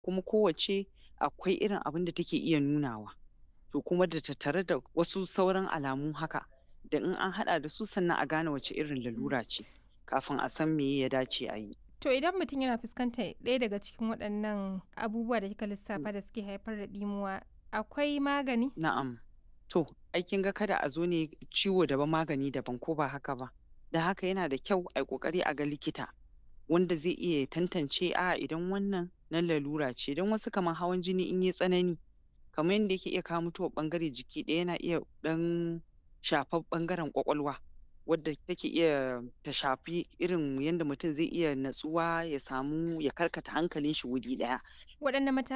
kuma kowacce akwai irin abinda take iya nunawa to kuma da tattare da wasu sauran alamu haka da in an haɗa da su sannan a gane wace irin lalura ce kafin a san meye ya dace a yi. To idan mutum yana fuskantar ɗaya daga cikin waɗannan abubuwa da kika lissafa da suke haifar da ɗimuwa, akwai magani? Na'am. To, ai kin ga kada a zo ne ciwo daban magani daban ko ba haka ba? Don haka yana da kyau ai ƙoƙari a ga likita wanda zai iya ya tantance a'a idan wannan na lalura ce don wasu kamar hawan jini in yai tsanani kamar yanda yake iya kawo mutuwar ɓangare jiki ɗaya yana iya ɗan shafar ɓangaren ƙwaƙwalwa wadda take iya ta shafi irin yanda mutum zai iya natsuwa ya samu ya karkata hankalin shi wuri ɗaya. Waɗanne mata